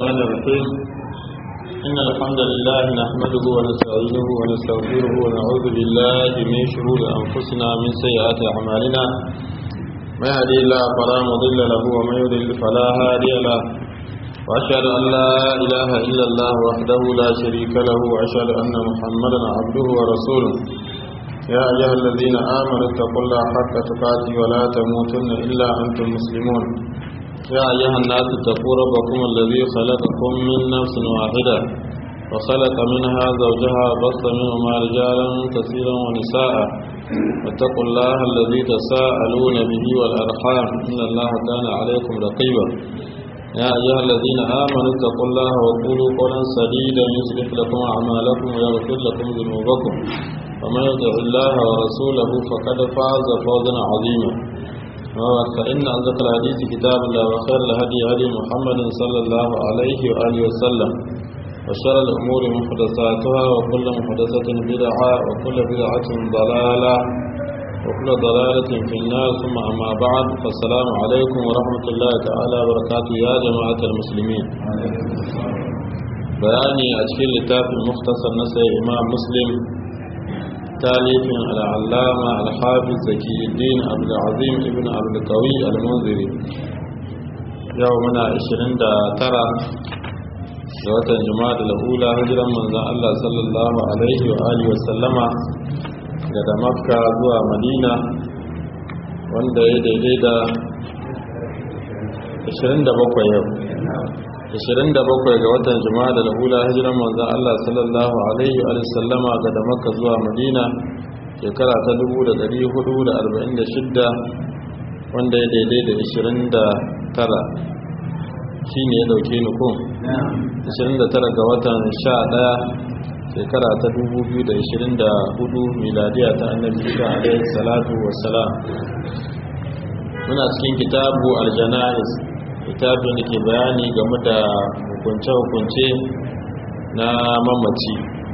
الرحمن الرحيم إن الحمد لله نحمده ونستعينه ونستغفره ونعوذ بالله من شرور أنفسنا من سيئات أعمالنا ما يهدي الله فلا مضل له ومن يضلل فلا هادي له وأشهد أن لا إله إلا الله وحده لا شريك له وأشهد أن محمدا عبده ورسوله يا أيها الذين آمنوا اتقوا الله حق تقاته ولا تموتن إلا أنتم مسلمون يا أيها الناس اتقوا ربكم الذي خلقكم من نفس واحدة وخلق منها زوجها بص منهما رجالا كثيرا ونساء واتقوا الله الذي تساءلون به والأرحام إن الله كان عليكم رقيبا يا أيها الذين آمنوا اتقوا الله وقولوا قولا سديدا يصلح لكم أعمالكم ويغفر لكم ذنوبكم ومن يطع الله ورسوله فقد فاز فوزا عظيما فإن أصدق الحديث كتاب الله وخير الهدي هدي محمد صلى الله عليه وآله وسلم وشر الأمور محدثاتها وكل محدثة بدعة وكل بدعة ضلالة وكل ضلالة في النار ثم أما بعد فالسلام عليكم ورحمة الله تعالى وبركاته يا جماعة المسلمين بياني أشكال لتاف المختصر نسي إمام مسلم تاليف العلامة الحافظ زكي الدين عبد العظيم ابن عبد القوي المنذري يومنا 29 da watan jima'a da hula hijiran manzan Allah sallallahu alaihi wa alihi wa sallama daga makka zuwa madina wanda ya daidai da 27 yau 27 ga watan jima'a da hula hijiran manzan Allah sallallahu alaihi wa sallama daga makka zuwa madina shekara ta 1446 wanda ya daidai da 29 shi ne ya dauke ni kun 29 ga watan 11 shekara ta 2024 miladiya ta annabi isa alaihi salatu wassalam muna cikin kitabu aljanais kitabun da ke bayani game da hukunce-hukunce na mamaci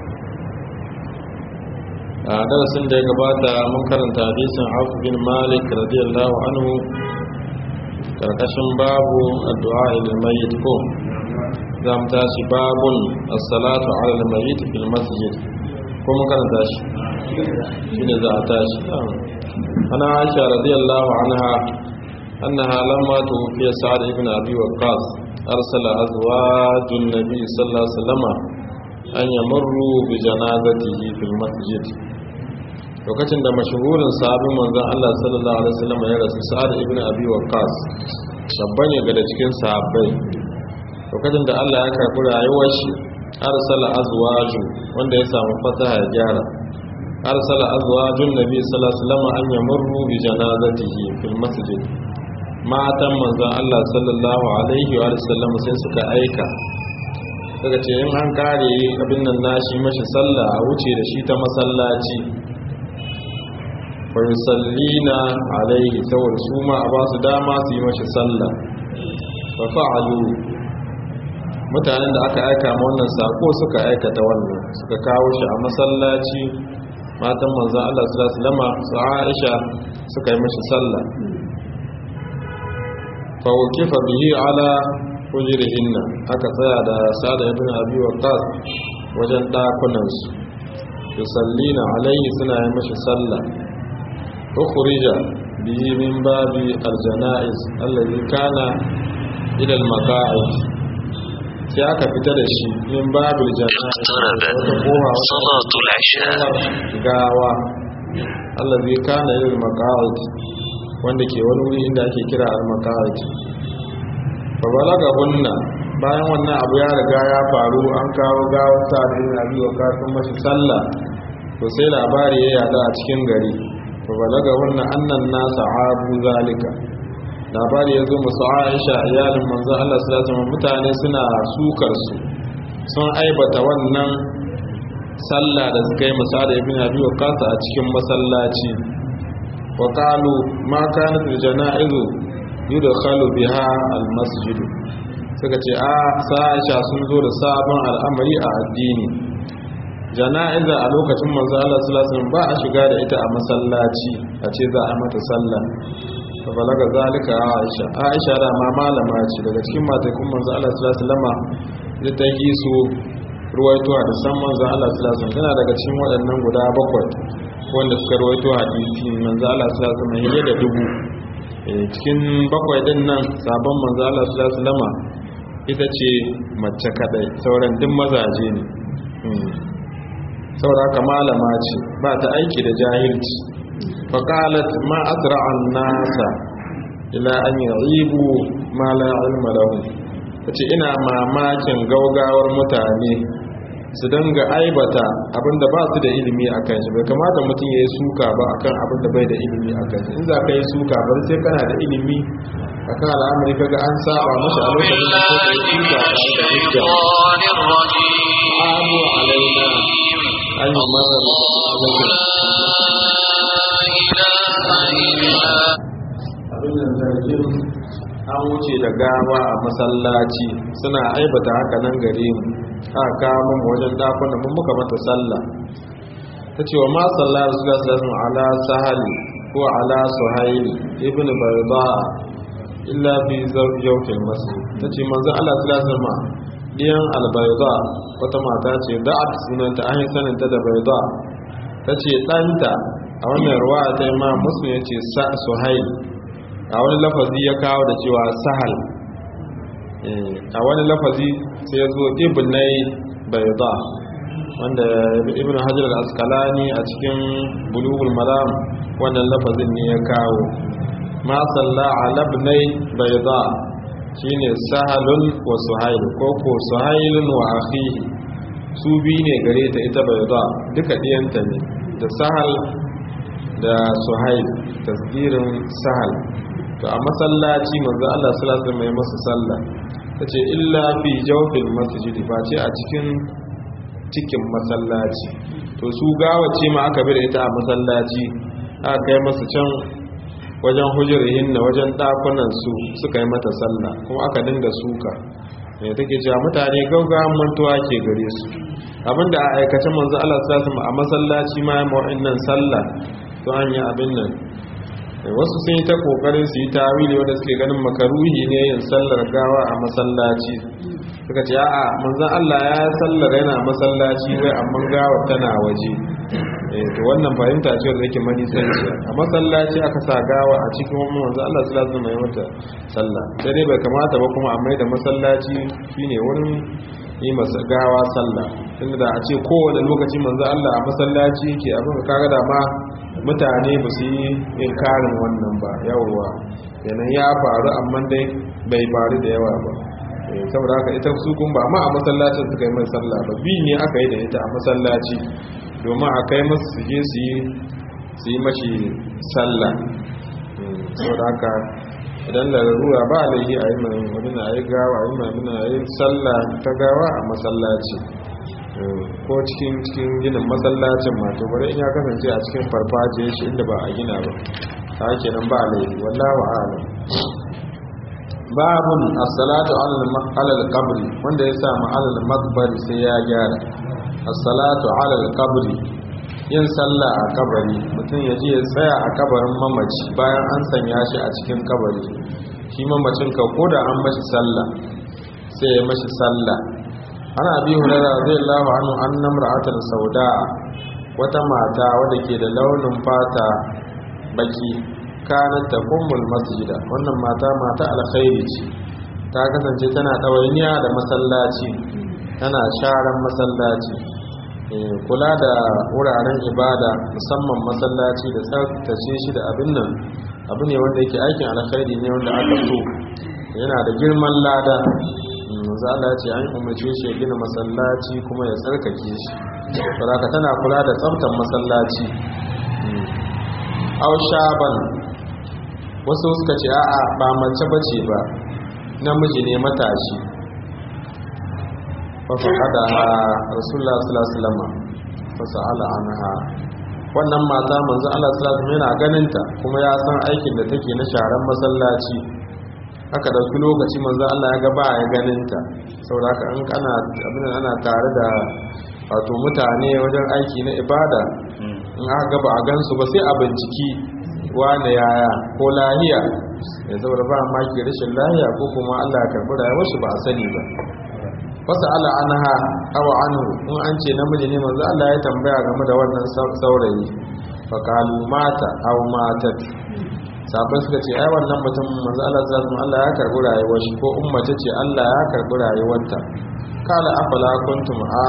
a darasin da ya gabata mun karanta hadisin afu bin malik radiyallahu anhu karkashin babu addu'a ilil mayyit ko za mu tashi babun as-salatu ala al-mayyit fil masjid ko mun karanta shi shine za a tashi ana aisha radiyallahu anha annaha lamma tuwfiya sa'd ibn abi waqqas arsala azwajun nabi sallallahu alaihi wasallam an yamurru bi janazatihi fil masjid lokacin da mashahurin sahabin manzon Allah sallallahu alaihi wasallam ya rasu sa'ad ibn abi waqqas shabba ne daga cikin sahabbai lokacin da Allah ya karbi rayuwar shi arsala azwaju wanda ya samu fasaha ya gyara arsala azwajun nabi sallallahu alaihi wasallam an yamurru bi janazatihi fil masjid matan manzon Allah sallallahu alaihi wa sallam sai suka aika daga ce in an kare abin nan nashi mashi sallah a wuce da shi ta masallaci fayusallina alaihi saboda su ma a ba su dama su yi mashi sallah fa fa'alu mutanen da aka aika ma wannan sako suka aikata wannan suka kawo shi a masallaci matan manzon Allah sallallahu alaihi wasallam su Aisha suka yi mashi sallah fa wakifa bihi ala hujrihinna aka tsaya da Sa'd ibn Abi Waqqas wajen dakunan su yusallina alaihi suna yi mashi sallah أخرج به من باب الجنائز الذي كان إلى المقاعد sai aka fita da shi min babul jana'iz wata kowa salatul isha gawa allazi kana lil maqa'id wanda ke wani wuri inda ake kira al maqa'id fa balaga hunna bayan wannan abu ya riga ya faru an kawo gawar ta da yin abi wa kafin mashi sallah to sai labari ya yada a cikin gari fabalaga wannan annan nasa abu zalika labari ya zo musu aisha iyalin manzo Allah sallallahu alaihi mutane suna sukar su sun aibata wannan sallah da suka yi masa da ibn abi waqas a cikin masallaci wa qalu ma kanat janaizu yudkhalu biha al masjid suka ce a sa aisha sun zo da sabon al'amari a addini jana'iza a lokacin manzo Allah sallallahu alaihi ba a shiga da ita a masallaci a ce za a mata sallah fa balaga zalika Aisha Aisha da ma malama ce daga cikin matakun manzo Allah sallallahu alaihi wasallama da ta yi su ruwaito hadisan manzo Allah sallallahu alaihi wasallam tana daga cikin waɗannan guda bakwai wanda suka ruwaito hadisi manzo Allah sallallahu alaihi wasallam da dubu cikin bakwai din nan sabon manzo Allah sallallahu alaihi wasallama ita ce mace kadai sauran duk mazaje ne saboda haka malama ce ba ta aiki da jahilci faqalat ma asra'an nasa ila an yu'ibu ma la ilma lahum tace ina mamakin gaugawar mutane su danga aibata abinda ba su da ilimi a kan shi bai kamata mutum ya yi suka ba akan abinda bai da ilimi a kan shi in za ka yi suka bari sai kana da ilimi akan al'amari kaga an saba mashi a lokacin da ko kai suka da hujja abu alaina an yi masa abin da zargin an wuce da gawa a masallaci suna aibata haka nan gare mu aka kawo mu wajen dakunan mun muka mata sallah ta ce wa ma sallah rasulullah sallallahu ala sahali ko ala suhaili ibn bayda illa fi zawjatil masjid ta ce manzo Allah sallallahu alaihi wasallam diyan albayda wata mata ce da'at sunanta an yi sanin ta da bayda ta ce ɗanta a wannan ruwa ta imam muslim ya ce suhail a wani lafazi ya kawo da cewa sahal a wani lafazi sai ya zo ibnai bayda wanda ibn hajar al-asqalani a cikin bulughul maram wannan lafazin ne ya kawo ma salla ala ibnai bayda shine sahalun wa suhail ko ko suhailun wa akhihi su bi ne gare ta ita bayda duka diyanta ne da sahal da suhail tasgirin sahal to a masallaci manzo Allah sallallahu alaihi wasallam ya masa sallah ta ce illa fi jawfin masjidi ba ce a cikin cikin masallaci to su gawace ma aka bi da ita a masallaci aka kai masu can wajen hujurihin na wajen ɗakunan su suka yi mata sallah kuma aka dinga suka mai take cewa mutane gaugawan mantuwa ke gare su abinda a aikace manzo Allah sallallahu a masallaci ma ya nan sallah to an yi abin nan wasu sun yi ta kokarin su yi tawili wanda suke ganin makaruhi ne yin sallar gawa a masallaci suka ce a'a manzon Allah ya sallar yana masallaci wai amma gawa tana waje eh to wannan fahimta ce wanda yake manisanci a masallaci aka sa gawa a cikin wannan manzon Allah sallallahu alaihi wasallam mata sallah sai dai bai kamata ba kuma a mai da masallaci shine wurin yi masa gawa sallah tunda da a ce kowane lokaci manzon Allah a masallaci yake abin kaga da ma mutane ba su yi inkarin wannan ba yawwa yanan ya faru amma dai bai faru da yawa ba saboda haka ita su kun ba ma a masallacin suka yi mai sallah ba bi ne aka yi da ita a masallaci domin a kai masu su je su yi su yi mashi sallah saboda haka idan larura ba laifi a yi mai wani na yi gawa a yi mai muna yi sallah ta gawa a masallaci ko cikin cikin ginin masallacin ma to bari in ya kasance a cikin farfajiyar shi inda ba a gina ba ta kenan ba laifi wallahu a'lam babun as-salatu ala al-qabr wanda ya samu ala al-maqbar sai ya gyara as-salatu ala al-qabr yin sallah a kabari mutum ya je ya tsaya a kabarin mamaci bayan an sanya shi a cikin kabari shi mamacin ka koda an mashi sallah sai ya mashi sallah ana abi hurara radiyallahu anhu anna imra'atan sauda wata mata wadda ke da launin fata baki kanat taqumul masjida wannan mata mata alkhairi ce ta kasance tana dawainiya da masallaci tana sharan masallaci kula da wuraren ibada musamman masallaci da tsaftace shi da abin nan abu ne wanda yake aikin alkhairi ne wanda aka so yana da girman lada manzo Allah ya ce an umarce shi ya gina masallaci kuma ya tsarkake shi saboda tana kula da tsaftar masallaci aw shaban wasu suka ce a'a ba mace bace ba namiji ne matashi fa faqada rasulullah sallallahu alaihi wasallam fa sa'ala anha wannan mata manzo Allah sallallahu alaihi wasallam yana ganin ta kuma ya san aikin da take na sharan masallaci aka dauki lokaci manzo Allah ya ga ba ya ganin ta saboda haka an kana abin ana tare da wato mutane wajen aiki na ibada in aka ga ba a gansu ba sai a binciki wane yaya ko lahiya ya saboda ba maki rashin lahiya ko kuma Allah ya karbi rayuwar shi ba a sani ba wasu ala anha aw anhu in an ce namiji ne manzo Allah ya tambaya game da wannan saurayi fa qalu mata aw matat sabai suka ce ai wannan mutum manzo Allah sallallahu Allah ya karbi rayuwar shi ko ummace ce Allah ya karbi rayuwarta kala afala kuntum a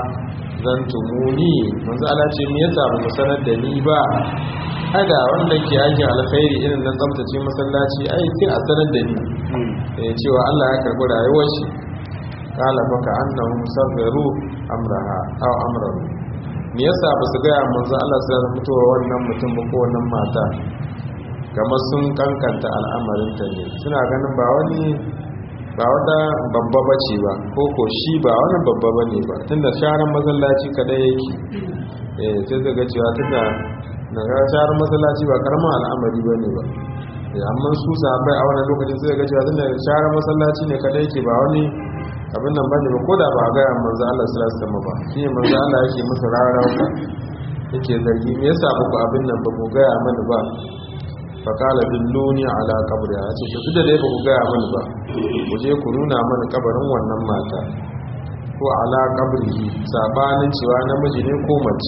zantumuni manzo Allah ce me yasa ba ku sanar da ni ba ada wanda ke aikin alkhairi irin na tsaftace masallaci ai sai a sanar da ni eh cewa Allah ya karbi rayuwar shi kala baka annahum safaru amraha aw amrahu me yasa ba su ga manzo Allah sai ya fitowa wannan mutum ba ko wannan mata kamar sun kankanta al'amarin ta ne suna ganin ba wani ba wata babba bace ba ko ko shi ba wani babba bane ba tunda sharan masallaci kadai yake eh sai daga cewa tunda daga sharan masallaci ba karamin al'amari bane ba amma su sahabbai a wannan lokacin sai ga cewa tunda sharan masallaci ne kadai yake ba wani abin nan bane ba ko da ba ga manzo Allah sallallahu alaihi wasallam ba shi manzo Allah yake musu rarauka yake zargi me yasa ba ku abin nan ba ku ga mana ba fa qala billuni ala qabri ya ce duk da dai ba ku ga mana ba ku je ku nuna mana kabarin wannan mata ko ala qabrihi sabanin cewa namiji ne ko mace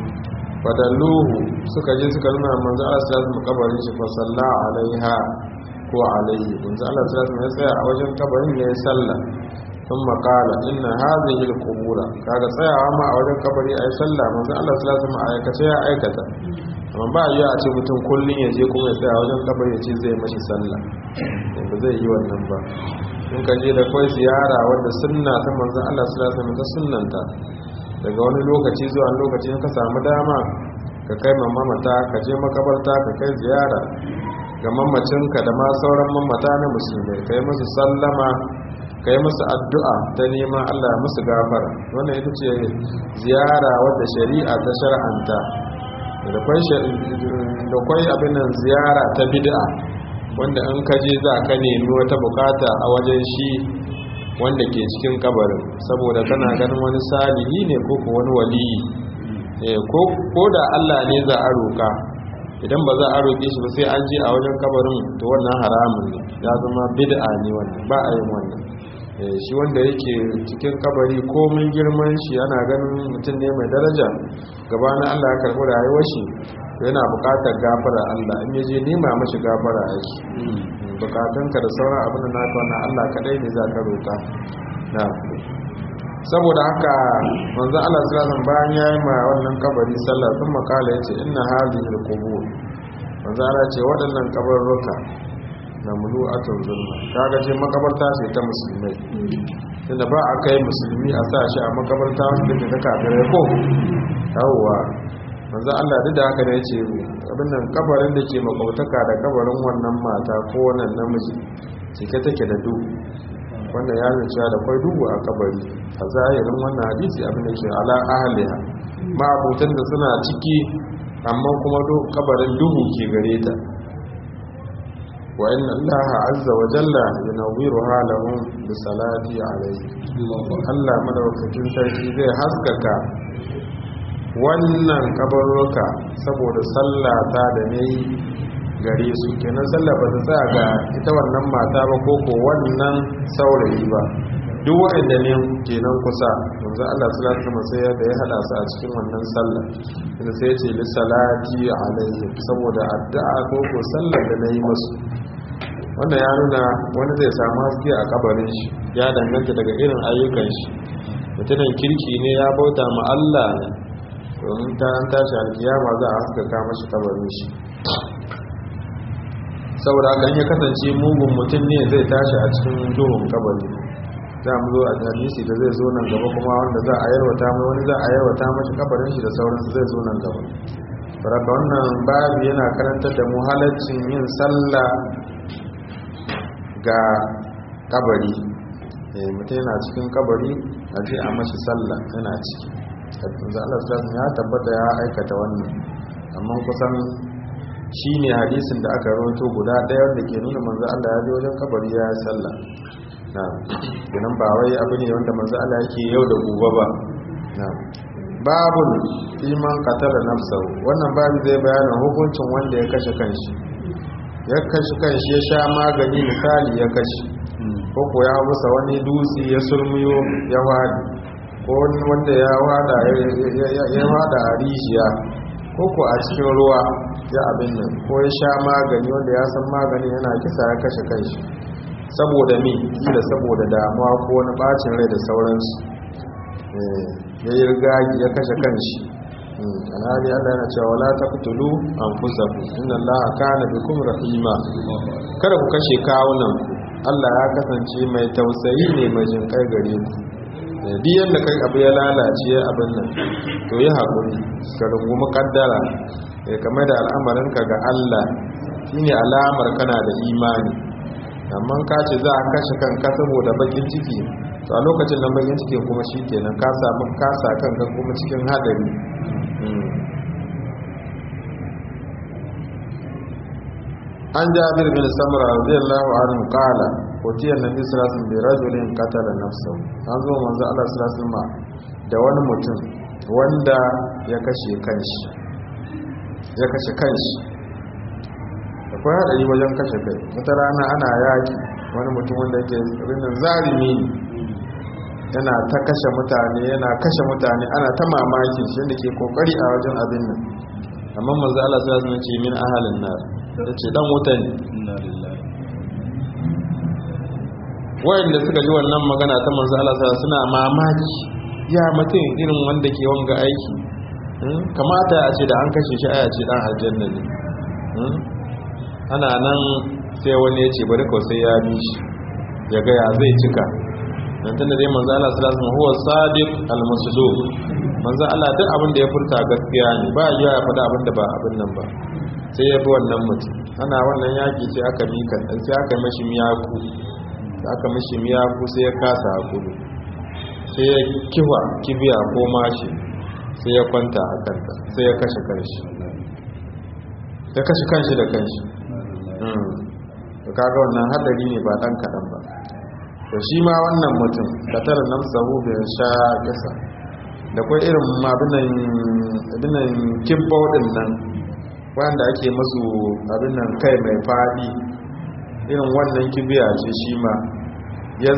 fadalluhu suka je suka nuna manzo Allah sallallahu alaihi wasallam kabarin shi fa salla alaiha ko alaihi manzo Allah sallallahu alaihi wasallam ya tsaya a wajen kabarin ne ya salla ثم قال ان هذه القبور kaga tsayawa ma a wajen kabari ayi sallah manzo Allah sallallahu alaihi wasallam aikace ya aikata amma ba yi a ce mutum kullun ya je kuma ya tsaya a wajen kabari ya ce zai mashi sallah ba zai yi wannan ba in ka je da kai ziyara wanda sunna ta manzo Allah sallallahu alaihi wasallam ta sunnanta daga wani lokaci zuwa lokaci ka samu dama ka kai mamata ka je makabarta ka kai ziyara ga mamacinka da ma sauran mamata na musulmai kai musu sallama ka yi musu addu'a ta neman Allah musu gafara wannan ita ce ziyara wadda shari'a ta shar'anta da kwai abin nan ziyara ta bid'a wanda in ka je za ka nemi wata bukata a wajen shi wanda ke cikin kabarin saboda kana ganin wani salihi ne ko ko wani waliyi ko da Allah ne za a roka idan ba za a roƙe shi ba sai an je a wajen kabarin to wannan haramun ne ya zama bid'a ne wannan ba a yin wannan shi wanda yake cikin kabari komin girman shi yana ganin mutum ne mai daraja gabanin Allah ya karɓi rayuwar shi yana buƙatar gafara Allah in yaje nema mashi gafara yake bukatunka da sauran abin da naka wannan Allah kadai ne za ka roƙa na saboda haka manzo Allah sallallahu alaihi bayan yayi ma wannan kabari sallah sun makala yace inna hadhihi alqubur manzo Allah ce waɗannan kabarruka na mulu'atun zulma kaga ce makabarta ce ta musulmai tunda ba a kai musulmi a sa shi a makabarta wanda ke ta kafirai ko yawwa manzo Allah duk da haka ne yace abin nan kabarin da ke makautaka da kabarin wannan mata ko wannan namiji cike take da duhu wanda ya nuna cewa da kwai duhu a kabari a zahirin wannan hadisi abin da ke ala ahliha ma'abutan da suna ciki amma kuma kabarin duhu ke gare ta wa inna allaha azza wa jalla yunawwiruha lahum bi salati alayhi Allah madaukakin sarki zai haskaka wannan kabarruka saboda sallata da nayi gare su kenan sallah ba ta tsaya ga ita wannan mata ba ko ko wannan saurayi ba duk waɗanda ne kenan kusa yanzu Allah sallallahu alaihi wasallam sai ya hada su a cikin wannan sallah inda sai ya ce li salati alaihi saboda addu'a ko ko sallar da nayi musu wanda ya nuna wani zai samu haske a kabarin shi ya danganta daga irin ayyukan shi mutumin kirki ne ya bauta ma Allah ne domin ta an tashi alkiyama za a haskaka mashi kabarin shi saboda haka ya kasance mugun mutum ne zai tashi a cikin duhun kabari za mu zo a hadisi da zai zo nan gaba kuma wanda za a yarwata mai wani za a yarwata mashi kabarin shi da sauransu zai zo nan gaba sarrafa wannan babu yana karantar da mu halaccin yin sallah ga kabari mutum yana cikin kabari a je a mashi sallah yana ciki yanzu Allah ya tabbata ya aikata wannan amma kusan shi ne hadisin da aka rawato guda ɗaya wanda ke nuna manzo Allah ya je wajen kabari ya yi sallah na ganin ba wai abu ne wanda manzo Allah yake yau da gobe ba na babun iman qatala nafsahu wannan babu zai bayanin hukuncin wanda ya kashe kanshi ya kashe kanshi ya sha magani misali ya kashe ko ko ya musa wani dutse ya sulmiyo ya wadi ko wanda ya wada ya wada a rijiya ko ko a cikin ruwa ya abin nan ko ya sha magani wanda ya san magani yana kisa ya kashe kanshi saboda me kila saboda damuwa ko wani bacin rai da sauransu ya yi rigagi ya kashe kanshi alhali Allah yana cewa la taqtulu anfusakum inna Allaha kana bikum rahima kada ku kashe kawunan Allah ya kasance mai tausayi ne mai jinkai gare ku duk yanda kai abu ya lalace abin nan to yi hakuri ka rungumi kaddara kamar da al'amarinka ga Allah shine alamar kana da imani amma ka ce za a kashe kanka saboda bakin ciki to a lokacin nan bakin cikin kuma shi kenan ka samu kasa kanka kuma cikin hadari an jabir bin samra radiyallahu anhu qala utiya nabi sallallahu alaihi wasallam bi rajulin qatala nafsahu an zo manzo Allah sallallahu alaihi wasallam da wani mutum wanda ya kashe kanshi ya kashe kanshi akwai haɗari wajen kashe kai wata rana ana yaki wani mutum wanda yake rinin zarimi yana ta kashe mutane yana kashe mutane ana ta mamaki shi da ke kokari a wajen abin nan amma manzo Allah sai ya ce min ahalin nar yace dan wuta ne wayanda suka ji wannan magana ta manzo Allah sai suna mamaki ya mutum irin wanda ke wanga aiki kamata a ce da an kashe shi aya ce dan aljanna ne ana nan sai wani ya ce bari kawai sai ya bi shi ya ga ya zai cika dan tunda dai manzo Allah sallallahu alaihi wasallam huwa sadiq al-masduq manzo Allah duk abin da ya furta gaskiya ne ba ya ya faɗa abin da ba abin nan ba sai ya bi wannan mutum ana wannan yaki sai aka mika sai aka yi mashi miyaku sai aka mashi miyaku sai ya kasa hakuri sai ya kiwa kibiya ko mashi sai ya kwanta a kanta sai ya kashe kanshi ya kashe kanshi da kanshi to kaga wannan hadari ne ba dan kadan ba to shi ma wannan mutum da tara nan sahu bai sha kasa da kai irin abinan abinan kibbo din nan wanda ake musu abinan kai mai fadi irin wannan kibiya ce shi ma ya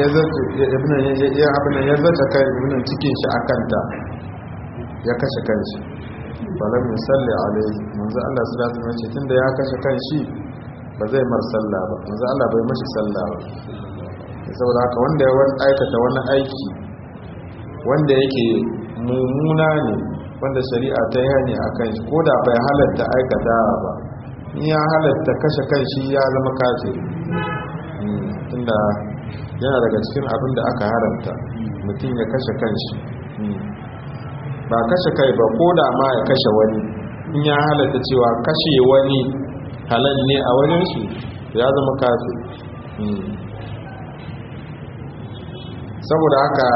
zata kai abinan cikin shi a kanta ya kashe kanshi falam yusalli alaihi manzo Allah sallallahu alaihi wasallam tunda ya kashe kanshi ba zai mar sallah ba manzo Allah bai mashi sallah ba saboda haka wanda ya aikata wani aiki wanda yake mummuna ne wanda shari'a ta yi hani a kan shi ko da bai halatta aikata ba in ya halatta kashe kanshi ya zama kafiri tunda yana daga cikin abin da aka haramta mutum ya kashe kanshi ba kashe kai ba ko da ma ya kashe wani in ya halatta cewa kashe wani halal ne a wajen shi ya zama kafi saboda haka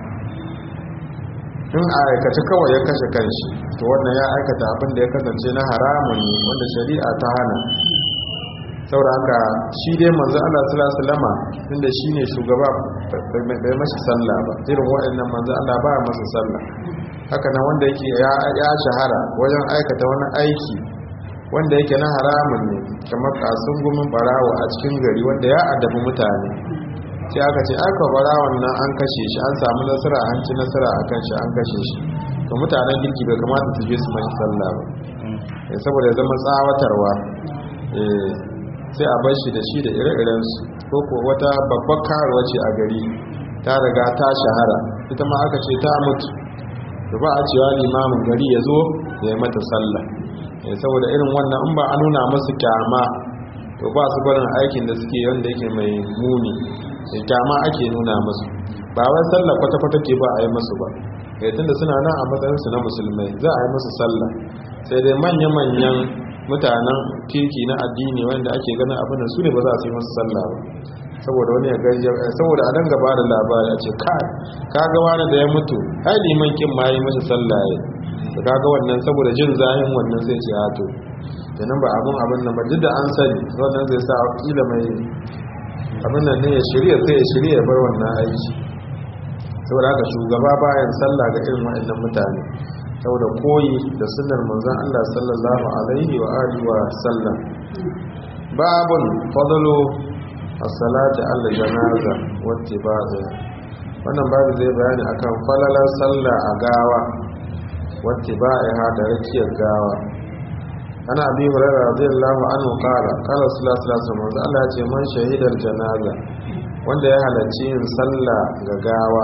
in a aikace kawai ya kashe kanshi to wannan ya aikata abin da ya kasance na haramun ne wanda shari'a ta hana saboda haka shi dai manzo Allah sallallahu alaihi wasallam inda shine shugaba bai mashi sallah ba irin waɗannan manzo Allah ba masa sallah haka nan wanda yake ya shahara wajen aikata wani aiki wanda yake na haramun ne kamar kasun gumin barawa a cikin gari wanda ya addabi mutane sai aka ce aka barawon nan an kashe shi an samu nasara an ci nasara a kan shi an kashe shi to mutanen girki bai kamata su je su mashi sallah ba saboda ya zama tsawatarwa sai a bar shi da shi da ire-irensu ko ko wata babbar karuwa ce a gari ta riga ta shahara ita ma aka ce ta mutu da ba a cewa limamin gari ya zo ya yi mata sallah saboda irin wannan in ba a nuna masu kyama to ba su barin aikin da suke wanda yake mai muni da kyama ake nuna masu ba wai sallah kwata-kwata ke ba a yi masu ba ya tunda suna nan a matsayinsu na musulmai za a yi masu sallah sai dai manya-manyan mutanen kirki na addini wanda ake ganin abin da su ne ba za su yi masu sallah ba saboda wani ya gaji saboda a danga ba da labari a ce kai ka ga wani da ya mutu ai liman kin ma yi masa sallah ya da kaga wannan saboda jin zahin wannan sai ce hato kenan ba abin abin nan ba duk da an sani wannan zai sa kila mai abin nan ne ya shirya sai ya shirya ya bar wannan aiki saboda haka shugaba bayan sallah ga irin waɗannan mutane saboda koyi da sunnar manzon Allah sallallahu alaihi wa alihi wa sallam babun fadlu as-salati ala janaza wa ittiba'iha wannan babu zai bayani akan falalar sallah a gawa wa ittiba'iha da rakiyar gawa ana abi hurairah radiyallahu anhu qala qala sallallahu alaihi wasallam Allah ya ce man shahidar janaza wanda ya halarci yin sallah ga gawa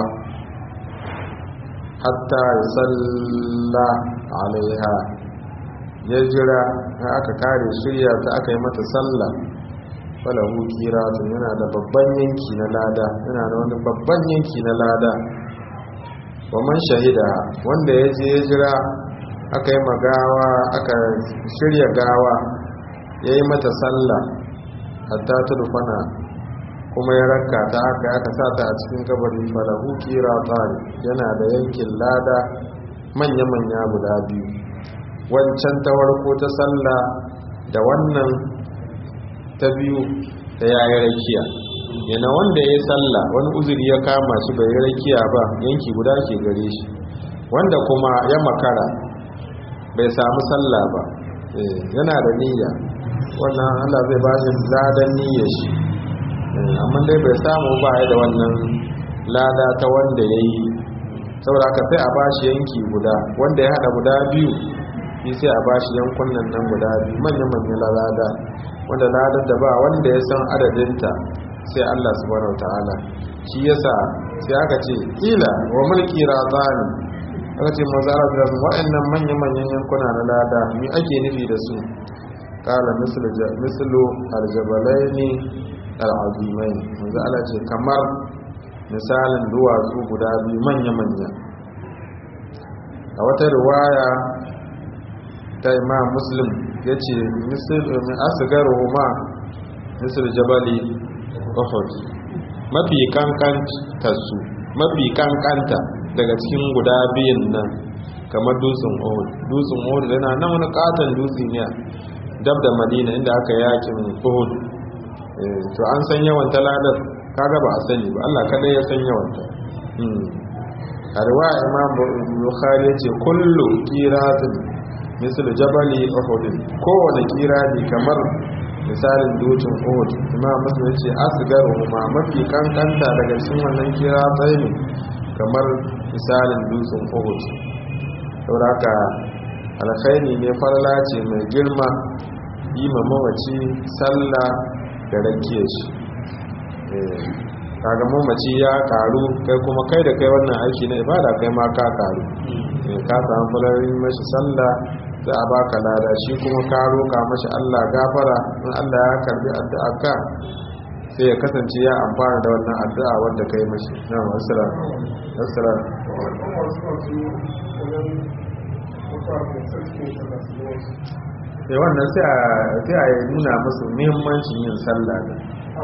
hatta ya salla alaiha ya jira har aka kare shirya ta aka yi mata sallah falahu kiratun yana da babban yanki na lada yana da wani babban yanki na lada wa man shahida wanda ya je ya jira aka yi magawa aka shirya gawa ya yi mata sallah hatta ta rufana kuma ya raka ta aka aka sa ta a cikin kabari falahu kiratun yana da yankin lada manya-manya guda biyu wancan ta warko ta sallah da wannan ta biyu da ya yi rakiya yana wanda ya yi sallah wani uzuri ya kama shi bai yi rakiya ba yanki guda ke gare shi wanda kuma ya makara bai samu sallah ba yana da niyya wannan allah zai ba shi ladan niyyar shi amma dai bai samu ba ya da wannan lada ta wanda ya yi saboda haka sai a ba shi yanki guda wanda ya hada guda biyu shi sai a ba shi yankunan nan guda biyu manya-manya lada wanda ladar da ba wanda ya san adadinta sai Allah subhanahu wataala shi yasa sai aka ce ila wa mulki razani aka ce mazara da wa'annan manya manyan yankuna na lada mi ake nufi da su kala mislu mislu aljabalaini alazimain manzo Allah ce kamar misalin duwatsu guda biyu manya manya a wata riwaya ta imam muslim ya ce asigaru ma misir jabali uhud mafi kankanta su mafi kankanta daga cikin guda biyun nan kamar dutsen uhud dutsen uhud yana nan wani katon dutse ne dab da madina inda aka yakin uhud to an san yawan taladar kaga ba a sani ba Allah kadai ya san yawan ta a riwaya imam bukhari ya ce kullu qiratin misal jabali uhud kowane kirani kamar misalin dutsen uhud imam muslim yace asgaru ma mafi kankanta daga cikin wannan kira tsayin kamar misalin dutsen uhud saboda alkhairi ne farla ce mai girma yi ma mamaci sallah da rake shi kaga mamaci ya karu kai kuma kai da kai wannan aiki na ibada kai ma ka karu ka samu falarin mashi sallah za a baka lada shi kuma ka roka mashi Allah gafara in Allah ya karbi addu'a ka sai ya kasance ya amfana da wannan addu'a wanda kai mashi na wasara wasara sai wannan sai a sai a nuna musu muhimmancin yin sallah ne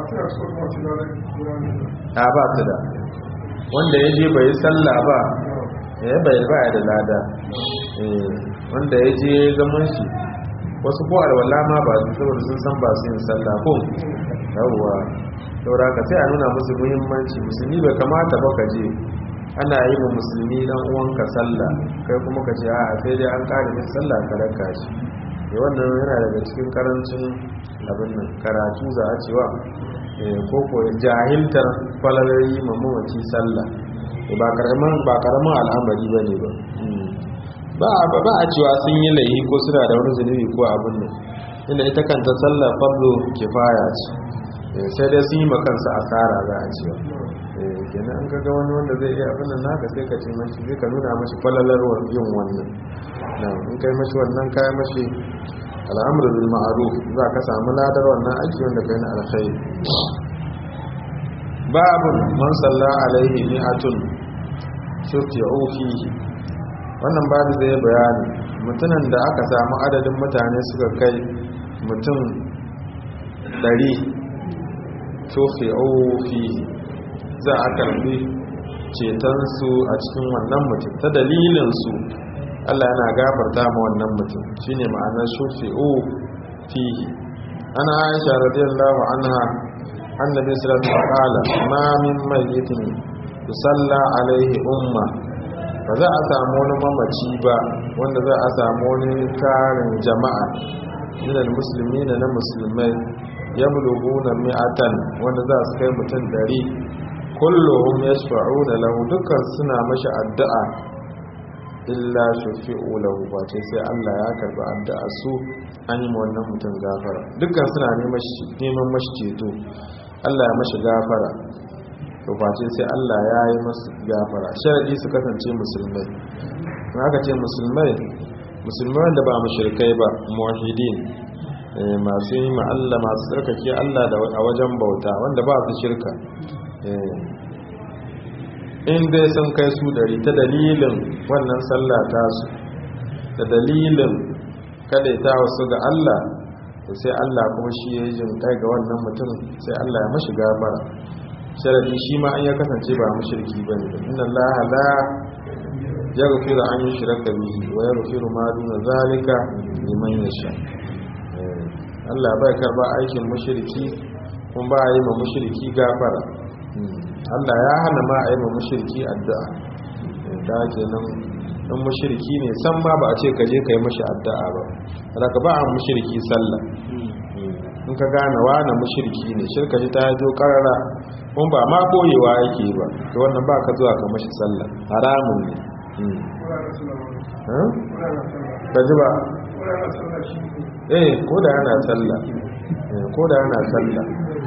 a ba su da wanda ya je bai sallah ba ya bai ba da lada wanda ya je zaman shi wasu ko alwala ma ba su saboda sun san ba su yin sallah ko yawwa saboda ka sai a nuna musu muhimmanci musulmi bai kamata ba ka je ana yi wa musulmi dan uwanka sallah kai kuma ka ce a sai dai an kare min sallah ka raka shi ya wannan yana daga cikin karancin abin nan karatu za a cewa ko ko jahiltar falalari mamaci sallah ba karamin ba karamin al'amari bane ba ba ba a cewa sun yi laihi ko suna da wani zunubi ko abin nan inda ita kanta sallar fardo kifaya ce sai dai sun yi makansa asara za a cewa kenan an kaga wani wanda zai iya abin nan naka sai ka ce mashi zai ka nuna mashi falalar yin wannan nan in kai mashi wannan kayan mashi al'amru bil ma'ruf za ka samu ladar wannan aiki wanda kai na alkhairi babu man salla alaihi mi'atun shufi'u fihi wannan babu zai bayani mutumin da aka samu adadin mutane suka kai mutum ɗari shufi'u fihi za a karbi cetonsu a cikin wannan mutum ta dalilinsu Allah yana gafarta ma wannan mutum shine ma'anar shufi'u fihi ana aisha radiyallahu anha annabi sallallahu alaihi wasallam ma min mayyitin tusalla alaihi umma ba za a samu wani mamaci ba wanda za a samu wani tarin jama'a minal musulmi na musulmai ya bulugu na mi'atan wanda za su kai mutum ɗari kullum ya shafa'una lahu dukkan suna mashi addu'a illa shafi'u lahu ba ce sai Allah ya karɓi addu'a su an yi wannan mutum gafara dukkan suna neman mashi ceto Allah ya mashi gafara to face sai Allah ya yi masu gafara sharadi su kasance musulmai na aka ce musulmai musulmai wanda ba mushrikai ba muwahidin masu yi ma Allah masu tsarkake Allah da a wajen bauta wanda ba su shirka in dai sun kai su dari ta dalilin wannan sallah tasu da dalilin kadaita wasu ga Allah sai Allah kuma shi ya yi jin kai ga wannan mutum sai Allah ya mashi gafara sharadi shi ma an ya kasance ba mushriki bane inna Allah la yaghfiru an yushraka bihi wa yaghfiru ma duna zalika liman yasha Allah bai karba aikin mushriki kuma ba yi ma mushriki gafara Allah ya hana ma a yi ma mushriki addu'a da kenan in mushriki ne san ma ba a ce ka je ka yi mashi addu'a ba daga ba a mushriki sallah in ka gane wani mushriki ne shirka ji ta zo karara kun ba ma koyewa yake ba to wannan ba ka zuwa ka mashi sallah haramun ne ka ji ba eh ko da yana sallah ko da yana sallah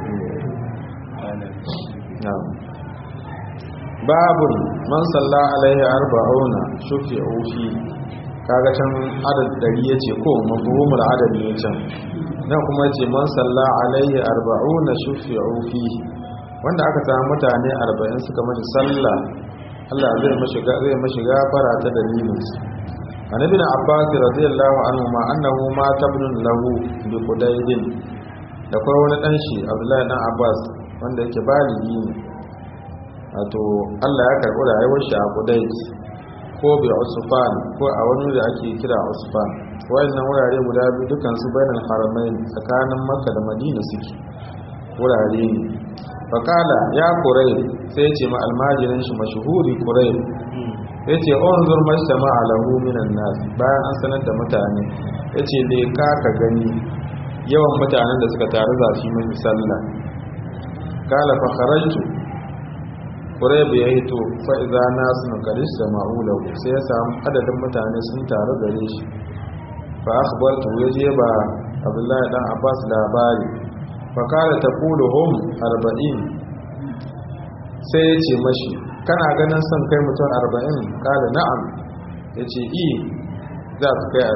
babun man salla alaihi arba'una shufi'u fi kaga can adad dari yace ko mafhumul adad ne can nan kuma ce man salla alaihi arba'una shufi'u fi wanda aka samu mutane 40 suka mashi sallah Allah zai mashi zai mashi gafara ta dalilin su annabi na abbas radiyallahu anhu ma annahu ma tabnun lahu bi qudaydin da kai wani dan shi abdullahi dan abbas wanda yake baligi ne wato Allah ya karɓi rayuwar shi a Qudais ko bi Usfan ko a wani da ake kira Usfan wayannan wurare guda biyu dukan su bainal haramain tsakanin Makka da Madina suke wurare ne fakala ya kurai sai ce ma almajirin shi mashhuri kurai yace unzur mashtama alahu minan nas bayan an sanar da mutane yace le ka ka gani yawan mutanen da suka taru za su yi sallah kala fa kharajtu kurebe ya hito fa'iza nasu nukaris da ma'ulau sai ya samu adadin mutane sun taru gare shi fa akhbartu ya je ba abdullahi dan abbas labari fa kala taqulu hum 40 sai ya ce mashi kana ganin son kai mutum 40 kala na'am yace i za su kai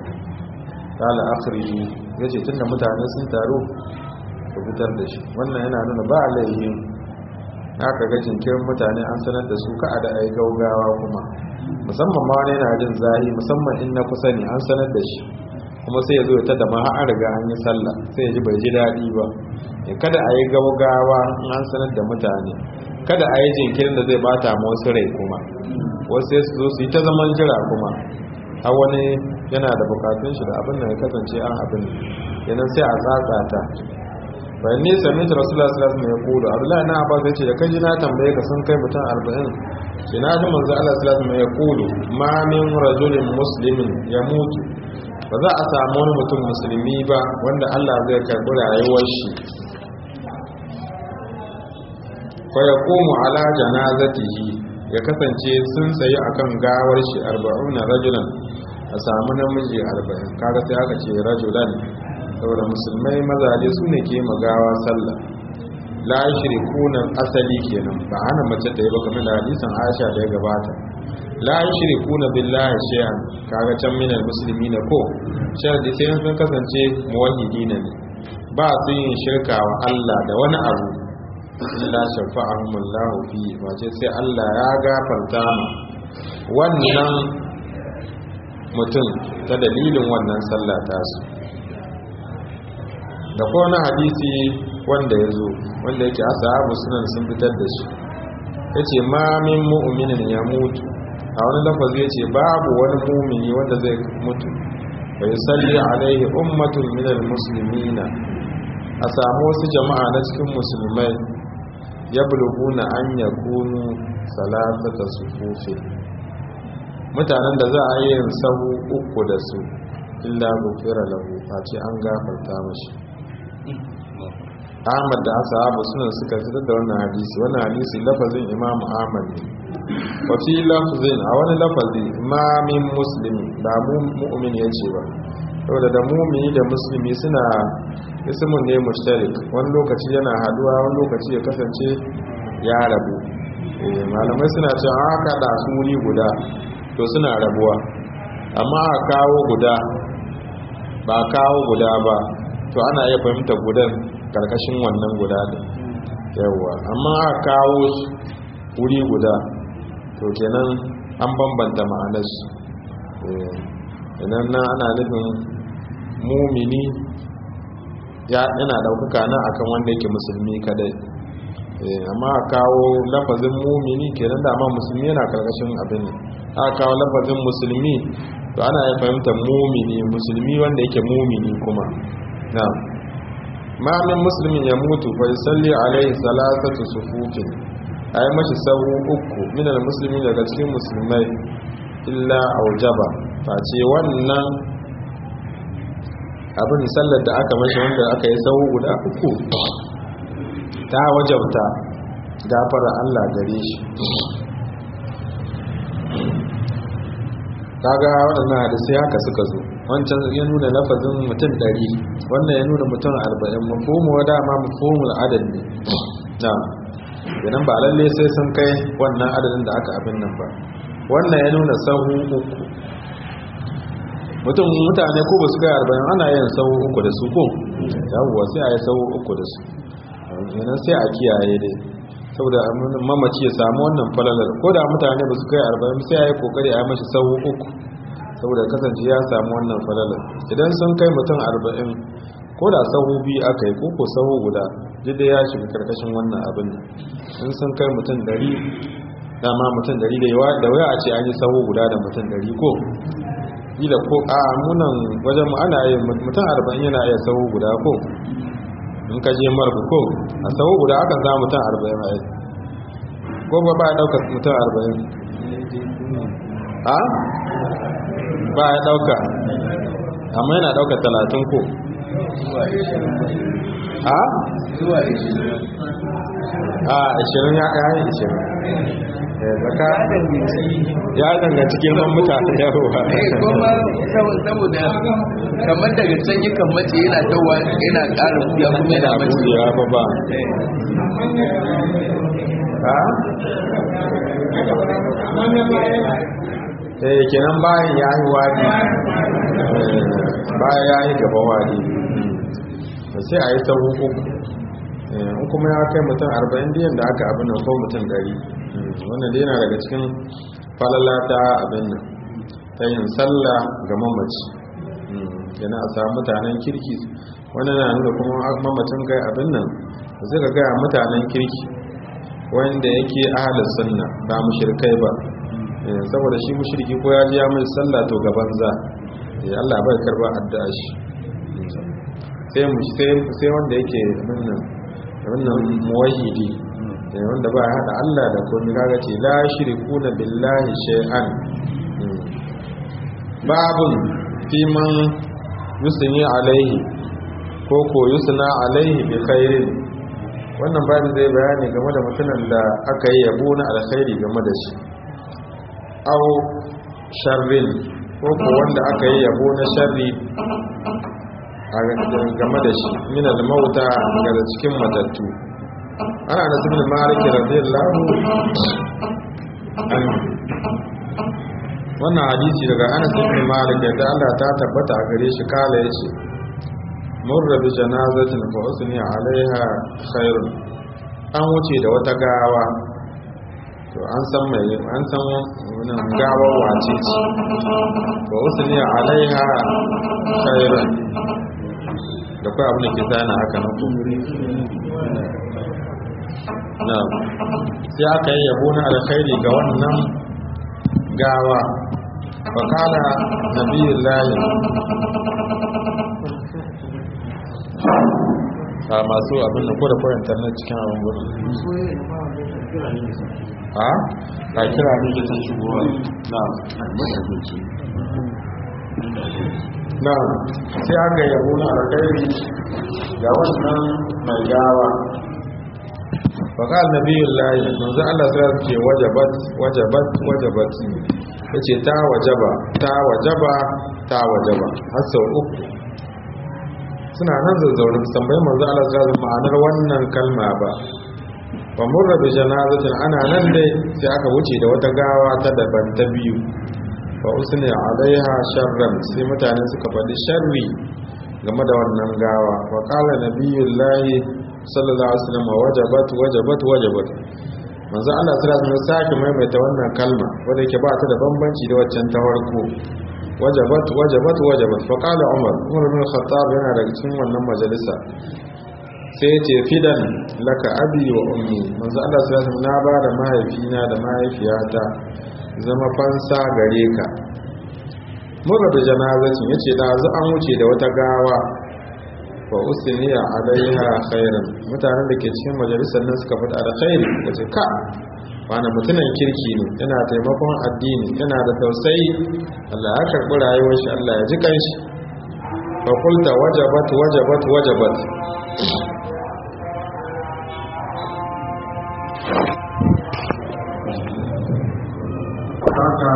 40 kala akhriji yace tunda mutane sun taru ku fitar da shi wannan yana nuna ba laihin aka ga jinkirin mutane an sanar da su ka'a da ai gaugawa kuma musamman ma wani yana jin zahi musamman in na kusa ne an sanar da shi kuma sai ya zo ya tada ma har riga an yi sallah sai ya ji bai ji daɗi ba kada a yi gaugawa in an sanar da mutane kada a yi jinkirin da zai bata ma wasu rai kuma wasu sai su zo su yi ta zaman jira kuma har wani yana da bukatun shi da abin da ya kasance an abin yanan sai a tsatsa ta bayan ne sami ta rasu lasu lasu mai kudu abdullahi na abbas ya ce da kaji na tambaye ka sun kai mutum arba'in shi na ji manzo allah su lasu mai kudu ma min rajulin muslimin ya mutu ba za a samu wani mutum musulmi ba wanda allah zai karɓi rayuwar shi fa ya komu ala janazatihi ya kasance sun tsaye akan gawar shi arba'una rajulan a samu namiji arba'in kaga sai aka ce rajulan saboda musulmai mazaje su ne ke magawa sallah la shirikuna asali kenan ba hana mace da yi ba kamar da hadisin Aisha da ya gabata la shirikuna billahi shay'an kaga can minal muslimina ko sharadi sai sun kasance muwahhidina ne ba su yin shirka wa Allah da wani abu illa shafa'ahumullahu fi wace sai Allah ya gafarta mu wannan mutum ta dalilin wannan sallah tasu da kowane hadisi wanda ya zo wanda yake asahabu sunan sun fitar da shi ya ce ma min mu'minin ya mutu a wani lafazi ya ce babu wani mumini wanda zai mutu bai salli alaihi ummatun minal muslimina a samu wasu jama'a na cikin musulmai ya bulguna an ya kunu salatata sufufin mutanen da za a yi yin sahu uku da su illa gufira lahu face an gafarta mashi Ahmad da ashabu suna suka fitar da wannan hadisi wannan hadisi lafazin Imam Ahmad ne wa fi lafzin a wani lafazi ma min muslimi ba mu mu'min yace ba saboda da mu'mini da muslimi suna ismun ne mushtarik wani lokaci yana haduwa wani lokaci ya kasance ya rabu malamai suna cewa aka da su wuri guda to suna rabuwa amma a kawo guda ba kawo guda ba to ana iya fahimta gudan karkashin wannan guda da yawa amma a kawo wuri guda to kenan an bambanta ma'anar su idan nan ana nufin mumini yana daukaka na akan wanda yake musulmi kadai amma a kawo lafazin mumini kenan da amma musulmi yana karkashin abin a kawo lafazin musulmi to ana ya fahimtar mumini musulmi wanda yake mumini kuma na ma min muslimin ya mutu fa yusalli alaihi salasatu sufufin ayi mashi sahu uku minal muslimi daga cikin musulmai illa aujaba face wannan abin sallar da aka mashi wanda aka yi sahu guda uku ta wajabta gafara Allah gare shi kaga waɗannan hadisai haka suka zo wancan ya nuna lafazin mutum ɗari wannan ya nuna mutum arba'in mafomu wa dama mafomul adad ne na idan ba lalle sai sun kai wannan adadin da aka abin nan ba wannan ya nuna sahu uku mutum mutane ko ba su kai arba'in ana yin sahu uku da su ko yawwa sai a yi sahu uku da su yanan sai a kiyaye dai saboda mamaci ya samu wannan falalar ko da mutane ba su kai arba'in sai a yi kokari a yi mashi sahu uku saboda kasance ya samu wannan falalar idan sun kai mutum arba'in ko da sahu biyu aka yi koko sahu guda jidda ya shiga karkashin wannan abin in sun kai mutum dari dama mutum dari da yawa da waya a ce an yi sahu guda da mutum dari ko ila ko a munan wajen mu ana yin mutum arba'in yana iya sahu guda ko in ka je marbu ko a sahu guda akan za mutum arba'in a yi ko ba ba ya ɗauka mutum arba'in a ba ya ɗauka amma yana ɗauka talatin ko a? a ashirin ya kayi ashirin zaka ya danga cikin man mutane yawa kuma saboda kamar daga can yakan mace yana tawa yana ƙara buya kuma yana mace ya ba ba ha? eh kenan bayan ya yi wadi bayan ya yi gaba wadi sai a yi ta uku in kuma ya kai mutum arba'in diyan da aka abin nan ko mutum dari wannan dai yana daga cikin falala ta abin nan ta yin sallah ga mamaci yana a samu mutanen kirki wannan na nuna kuma mamacin kai abin nan zai ga gaya mutanen kirki wanda yake ahalar sunna ba mushrikai ba saboda shi mushriki ko ya ji ya mai sallah to gaban za Allah bai karba addu'a shi sai mu sai wanda yake wannan wannan muwahhidi wanda ba ya hada Allah da komai kaga ce la shirkuna billahi shay'an babun fi man yusni alaihi ko ko yusna alaihi bi khairin wannan babu zai bayani game da mutumin da aka yi yabo na alkhairi game da shi aw sharrin ko ko wanda aka yi yabo na sharri game da shi min al-mauta daga cikin matattu ana da ibn malik radiyallahu anhu wannan hadisi daga Anas ibn Malik da Allah ta tabbata a gare shi kala yace murra bi janazatin fa usni alaiha khairun an wuce da wata gawa to an san mai an san wannan gawa wace ce fa usni alaiha khairun da kai abin da ke sana haka na kumuri na sai aka yi yabo na alkhairi ga wannan gawa fakala nabiyin layin a masu abin da kodakwa internet cikin abin gudun a ka kira ne ke san shigowa na na sai aka yabo na alkhairi ga wannan mai gawa faƙal nabiyun layi manzan Allah sai ce wajabat wajabat wajabat ya ce ta wajaba ta wajaba ta wajaba har sau uku suna nan zazzaune tambayi manzan Allah sai ma'anar wannan kalma ba ba murra bi janazatin ana nan dai sai aka wuce da wata gawa ta daban ta biyu fa usni alaiha sharran sai mutane suka faɗi sharri game da wannan gawa wa qala nabiyullahi sallallahu alaihi wasallam wajabat wajabat wajabat manzo Allah sallallahu alaihi wasallam sake maimaita wannan kalma wanda yake ba ta da bambanci da waccan ta farko wajabat wajabat wajabat fa qala umar umar bin khattab yana daga cikin wannan majalisa sai ce fidan laka abi wa ummi manzo Allah sallallahu alaihi wasallam na ba da mahaifina da mahaifiyata zama fansa gare ka mura da janazatin yace da zu an wuce da wata gawa wa usniya alaiha khairan mutanen da ke cikin majalisar nan suka fada da khairi kace ka wani mutumin kirki ne yana taimakon addini yana da tausayi Allah ya karɓi rayuwar shi Allah ya ji kanshi fa qulta wajabat wajabat wajabat haka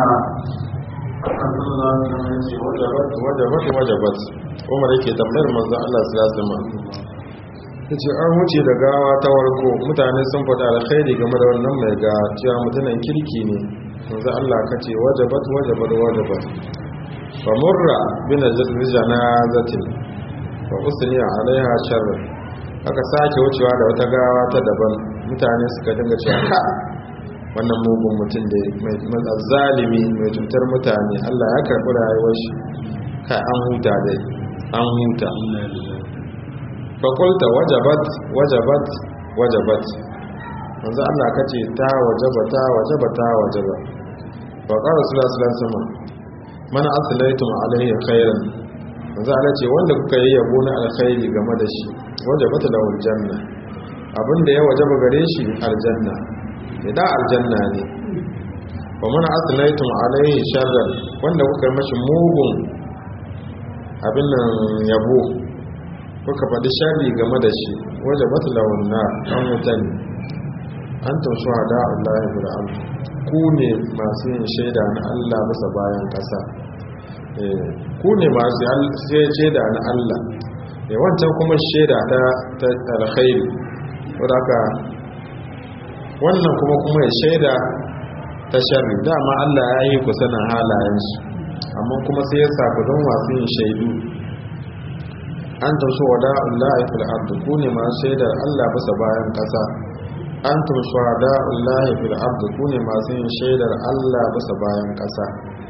wajabat wajabat wajabat umar yake tambayar manzon Allah sallallahu alaihi wasallam yace an wuce da gawa ta warko mutane sun faɗa alkhairi game da wannan mai ga cewa mutumin kirki ne manzon Allah kace wajabat wajabat wajabat fa murra bin janazatin fa usni alaiha sharr aka sake wucewa da wata gawa ta daban mutane suka dinga cewa ka wannan mugun mutum da mai zalimi mai cutar mutane Allah ya karɓi rayuwar shi kai an huta dai an huta fakulta wajabat wajabat wajabat wanzu Allah ka ce ta wajaba ta wajaba ta wajaba faƙar sulasulan sama mana asilaitum alaihi khairan wanzu Allah ce wanda kuka yi yabo na alkhairi game da shi wajabata da aljanna abinda ya wajaba gare shi aljanna da aljanna ne wa mana asilaitum alaihi sharran wanda kuka mashi mugun abin nan yabo kuka faɗi sharri game da shi waje bata launna an wuta ne an taushe hada Allah ya bura amu ku ne masu yin shaida na Allah bisa bayan ƙasa ku ne masu shaida na Allah wancan kuma shaida ta alkhairi wadda wannan kuma kuma ya shaida ta sharri dama Allah ya yi ku sanin halayensu amma kuma sai ya sabu don masu yin shaidu an tumsu wada Allah ya fil ardu ku ne masu shaidar Allah bisa bayan kasa an tumsu wada Allah ya fil ardu ku ne masu yin shaidar Allah bisa bayan kasa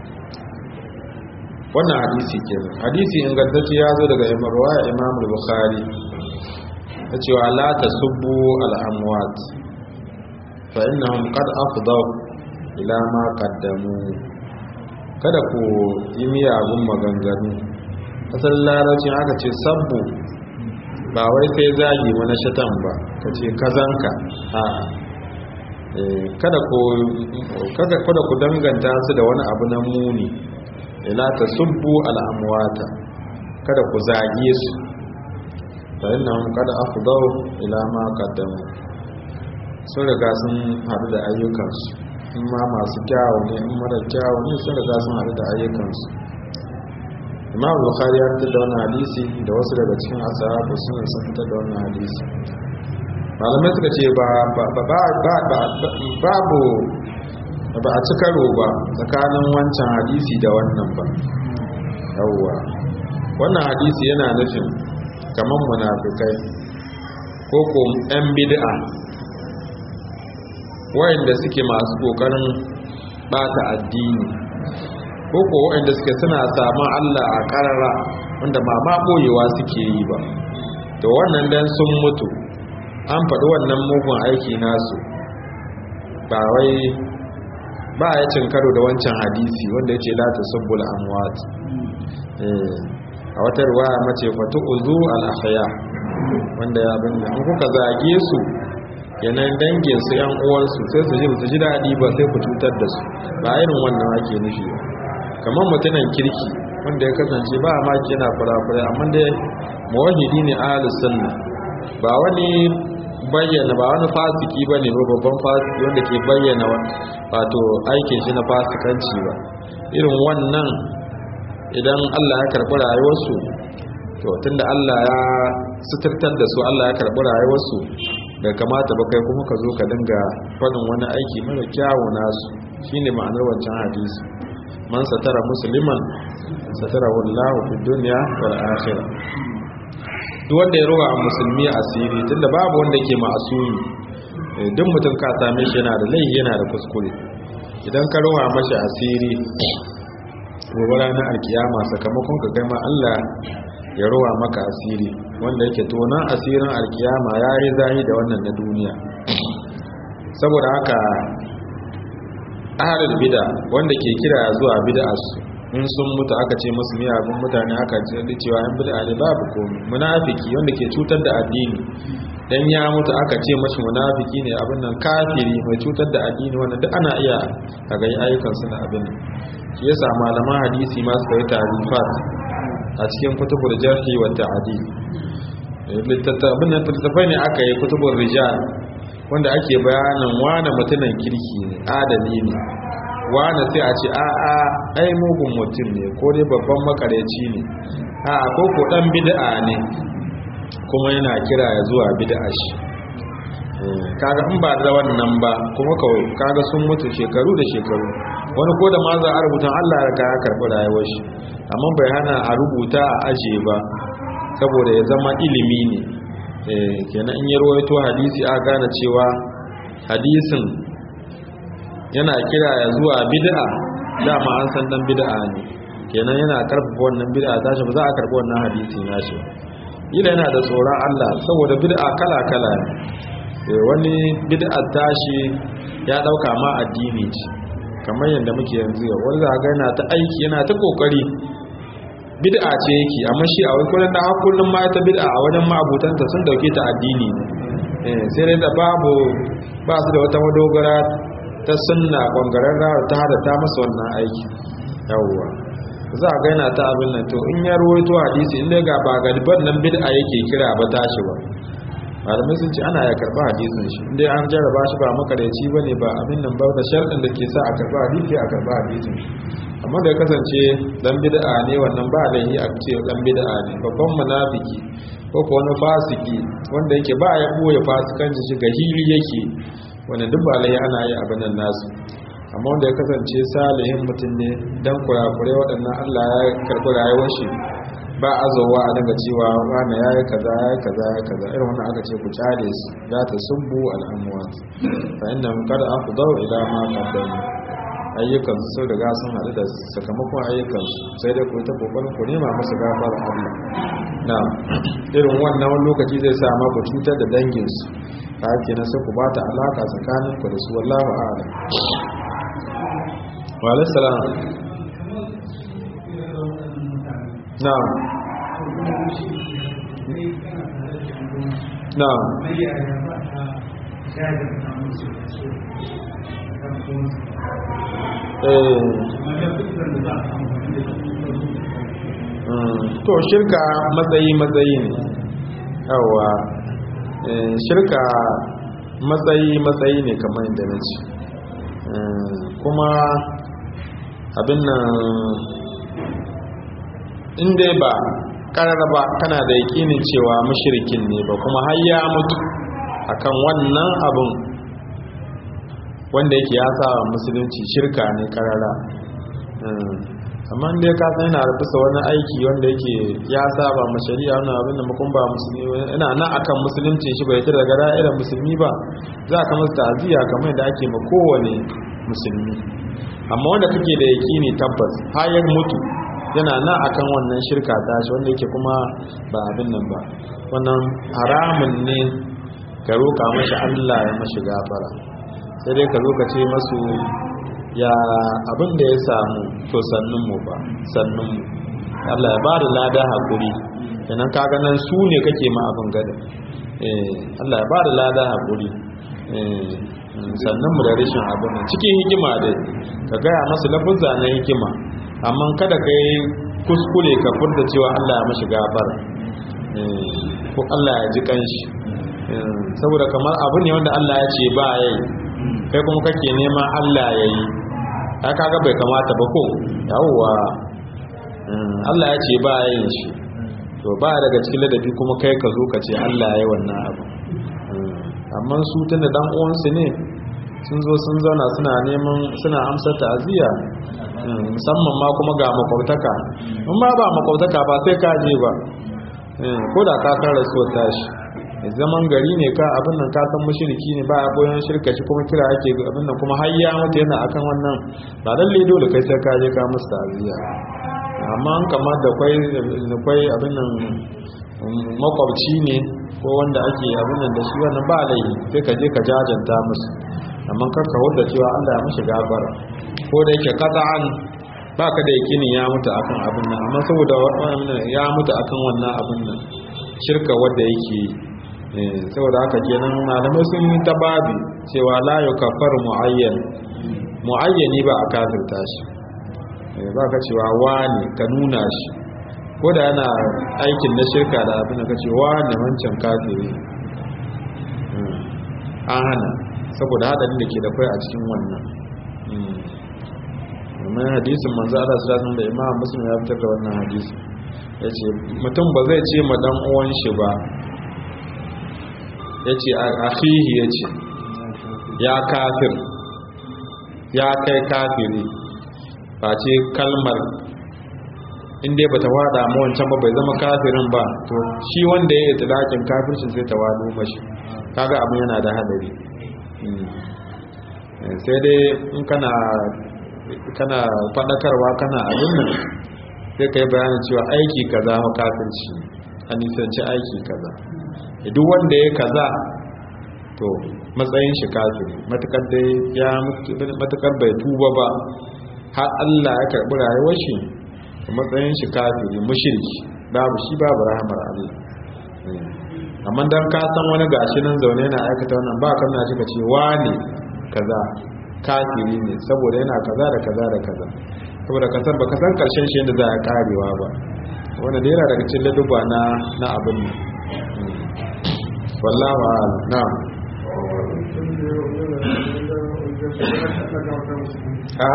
wannan hadisi kenan hadisi ingantacce ya zo daga imarwa imam bukhari ta cewa la tasubbu al-amwat fa innahum qad afdaw ila ma qaddamu kada ku yi miyagun maganganu asalin larabcin aka ce sabbu ba wai sai zagi wani shatan ba ka ce kazanka a kada ku danganta su da wani abu na muni ila ta subbu al'amuwata kada ku zage su ta yi nan kada afdau ila ma kaddamu sun riga sun haɗu da ayyukansu in ma masu kyawu ne in mara kyawu ne sun riga sun haɗu da ayyukansu imam bukhari ya fitar da wannan hadisi da wasu daga cikin asahabu sun sun fitar da wannan hadisi malamai suka ce ba babu ba a ci karo ba tsakanin wancan hadisi da wannan ba yawwa wannan hadisi yana nufin kamar munafikai ko ko 'yan bid'a wayanda suke masu kokarin bata addini ko ko wayanda suke suna samun Allah a karara wanda ma ma boyewa suke yi ba to wannan dan sun mutu an faɗi wannan mugun aiki nasu ba wai ba ya cin karo da wancan hadisi wanda ya ce la tasubbul amwat a wata ruwaya mace fatu uzu al-ahya wanda ya bin an kuka zage su kenan dangin su yan uwansu sai su ji su ji daɗi ba sai ku cutar da su ba irin wannan ake nufi ba kamar mutumin kirki wanda ya kasance ba ma yana fura-fura amma dai mawahidi ne ahlus sunna ba wani bayyana ba wani fasiki ba ne babban fasiki wanda ke bayyana wato aikin shi na fasikanci ba irin wannan idan Allah ya karɓi rayuwarsu to tunda Allah ya suturtar da su Allah ya karɓi rayuwarsu da kamata ba kai kuma ka zo ka dinga faɗin wani aiki mara kyawu nasu shine ma'anar wancan hadisi man satara musliman satara wallahu fid dunya wal akhirah duk wanda ya roba musulmi asiri tunda babu wanda ke ma'asumi duk mutum ka same shi yana da laifi yana da kuskure idan ka roba mashi asiri gobe ranar alkiyama sakamakon ka kai ma Allah ya roba maka asiri wanda yake tonan asirin alkiyama ya yi zahi da wannan na duniya saboda haka ahalul bida wanda ke kira zuwa bid'a su in sun mutu aka ce musu miyagun mutane aka ce da cewa yan bid'a ne babu komai munafiki wanda ke cutar da addini dan ya mutu aka ce mashi munafiki ne abin nan kafiri mai cutar da addini wannan duk ana iya a ga ayyukan su na abin shi yasa malaman hadisi ma suka yi tarifat a cikin kutubul jarhi wa ta'dil littattafai ne littattafai ne aka yi kutubul rijal wanda ake bayanin wane mutumin kirki ne adali ne wane sai a ce a'a ai mugun mutum ne ko dai babban makareci ne a'a ko ko dan bid'a ne kuma yana kira ya zuwa bid'a shi kaga in ba da wannan ba kuma kawai kaga sun mutu shekaru da shekaru wani ko da ma za a rubuta Allah ya ya karɓi rayuwar shi amma bai hana a rubuta a aje ba saboda ya zama ilimi ne kenan in yi rawaito hadisi a gane cewa hadisin yana kira ya zuwa bid'a dama an san dan bid'a ne kenan yana karfafa wannan bid'a tashi ba za a karɓi wannan hadisi nashi ila yana da tsoron Allah saboda bid'a kala kala ne wani bid'a tashi ya dauka ma addini ce kamar yadda muke yanzu yau wani za ga yana ta aiki yana ta kokari bid'a ce yake amma shi a wai kullun da har kullun ma ta bid'a a wajen ma'abutanta sun dauke ta addini ne sai dai da babu ba su da wata madogara ta sunna kwangararra ta hada ta masa wannan aiki yawwa za a gaina ta abin nan to in ya ruwaito hadisi in dai ga ba galiban nan bid'a yake kira ba tashi ba malamai sun ce ana ya karba hadisin shi inda an jarraba shi ba makareci ba ne ba abin nan ba da sharɗin da ke sa a karba hadisi a karba hadisin shi amma da ya kasance dan bid'a ne wannan ba da yi a ce dan bid'a ne babban munafiki ko ko wani fasiki wanda yake ba ya boye fasikanci shi ga hili yake wanda duk ba lai ana yi abin nan nasu amma wanda ya kasance salihin mutum ne dan kurakure waɗannan Allah ya karɓi rayuwar shi ba azowa a daga cewa wani ya yi kaza ya yi kaza ya kaza irin wannan aka ce ku kyale su za ta subbu al'amuwat fa inda kada an ku zau ila ma kaddamu ayyukan su riga sun haɗu da sakamakon ayyukan su sai dai ku ta kokarin ku nema musu gafar Allah na irin wannan wani lokaci zai sa ma ku cutar da dangin su ta hake na sai ku ba ta alaka tsakanin ku da su wallahu a'lam wa alaihi salam na'am na'am to shirka matsayi matsayi ne yawa shirka matsayi matsayi ne kamar yadda na ce kuma abin nan in dai ba karar ba kana da yakinin cewa mashirikin ne ba kuma har ya mutu akan wannan abin wanda yake ya sa musulunci shirka ne karara amma dai ka san yana bisa wani aiki wanda yake ya saba ma shari'a wannan abin da makon ba musulmi ina nan akan musulunci shi bai kira gara irin musulmi ba za ka masa ta'aziyya kamar da ake ma kowane musulmi amma wanda kake da yakini tabbas har ya mutu yana nan akan wannan shirka tashi wanda yake kuma ba abin nan ba wannan haramun ne ka roƙa mashi Allah ya mashi gafara sai dai ka zo ka ce masu ya abin da ya samu to sannun mu ba sannun mu Allah ya bada lada hakuri kenan kaga nan su ne kake ma abin gada eh Allah ya bada lada hakuri sannan mu da rashin abin nan cikin hikima dai ka gaya masu lafuzza na hikima amma kada ka yi kuskure ka furta cewa Allah ya mashi gafara ko Allah ya ji kanshi saboda kamar abu ne wanda Allah ya ce ba ya yi kai kuma kake nema Allah ya yi ya kaga bai kamata ba ko yawwa Allah ya ce ba ya yin shi to ba daga cikin ladabi kuma kai ka zo ka ce Allah ya yi wannan abu amma su tun da dan uwansu ne sun zo sun zauna suna neman suna amsar ta'aziyya musamman ma kuma ga makwabtaka in ma ba makwabtaka ba sai ka je ba ko da ka san rasuwar tashi zaman gari ne ka abin nan ka san mushriki ne ba a boyan shirka shi kuma kira ake abin nan kuma har ya mutu yana akan wannan ba lalle dole kai sai ka je ka musu ta'aziyya amma an kamar da kwai da kwai abin nan makwabci ne ko wanda ake abin nan da shi wannan ba laifi sai ka je ka jajanta musu amma kar ka wadda cewa Allah ya mishi gafara ko da yake qat'an ba ka da yakinin ya mutu akan abin nan amma saboda ya mutu akan wannan abin nan shirka wadda yake saboda haka kenan malamai sun yi ta babi cewa la yukaffar muayyan muayyani ba a kafirta shi ba ka cewa wani ka nuna shi ko da yana aikin na shirka da abin da ka ce wani wancan kafiri an hana saboda hadarin da ke da kwai a cikin wannan domin hadisin manzo Allah sallallahu da Imam Muslim ya fitar da wannan hadisi yace mutum ba zai ce ma dan uwan shi ba yace akhihi yace ya kafir ya kai kafiri face kalmar inda ba ta wada mu wancan ba bai zama kafirin ba to shi wanda ya yi tilakin kafircin sai ta wado mashi kaga abin yana da hadari sai dai in kana kana fadakarwa kana abin nan sai ka yi bayanin cewa aiki kaza ma kafirci a nisanci aiki kaza duk wanda ya kaza to matsayin shi kafiri matukar dai ya matukar bai tuba ba har Allah ya karbi rayuwar shi matsayin shi kafiri mushriki babu shi babu rahmar Allah amma dan ka san wani gashi nan zaune yana aikata wannan ba kan na shi ce wane kaza kafiri ne saboda yana kaza da kaza da kaza saboda ka san baka san karshen shi yadda za a karewa ba wanda da yana daga cikin laduba na na abin ne wallahu a'lam na'am a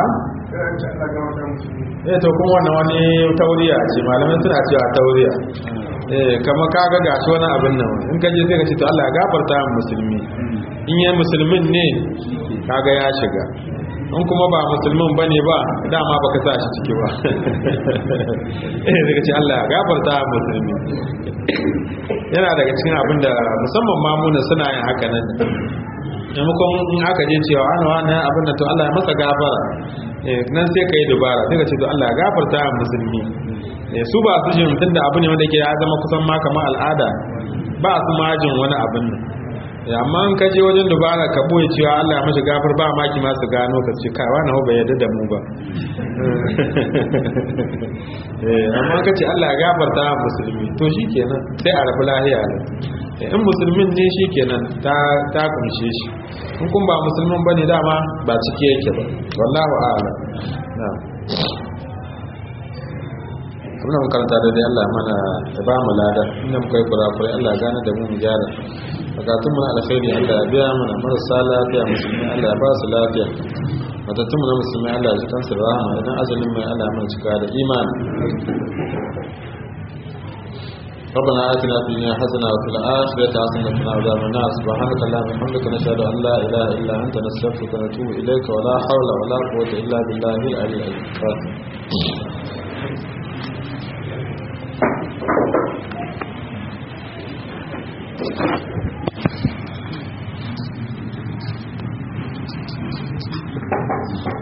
eh to kuma wannan wani tauriya ce malamai suna cewa tauriya eh kama kaga gashi wani abin nan in ka je sai ka ce to Allah ya gafarta mu musulmi in yayin musulmin ne kaga ya shiga in kuma ba musulmin bane ba dama baka sa shi ciki ba eh sai ka ce Allah ya gafarta mu musulmi yana daga cikin abin da musamman mamuna suna yin haka nan maimakon in aka je cewa ana wani abin da to Allah ya masa gafara nan sai ka yi dubara sai ka ce to Allah ya gafarta wa musulmi su ba su jin tunda abu ne wanda ke ya zama kusan ma kamar al'ada ba su ma jin wani abin nan amma in ka je wajen dubara ka boye cewa Allah ya mashi gafar ba maki ma su gano ka ce kai wani bai yarda da mu ba amma ka ce Allah ya gafarta wa musulmi to shikenan sai a rabu lahiya ne in musulmin ne shi kenan ta kunshe shi in kun ba musulmin ba ne dama ba cike yake ba wallahu a'ala na kuma mun karanta da dai Allah mana ya ba mu lada inda muka yi kurakurai Allah gane da mu mu gyara bukatun mu na alkhairi Allah ya biya mana marasa lafiya musulmi Allah ya ba su lafiya matattun mu na musulmi Allah ya ji kansu da rahama idan ajalin mai Allah ya mana cika da imani ربنا آتنا في الدنيا حسنة وفي الآخرة حسنة وقنا عذاب النار سبحانك اللهم وبحمدك نشهد أن لا إله إلا أنت نستغفرك ونتوب إليك ولا حول ولا قوة إلا بالله العلي العظيم Thank you.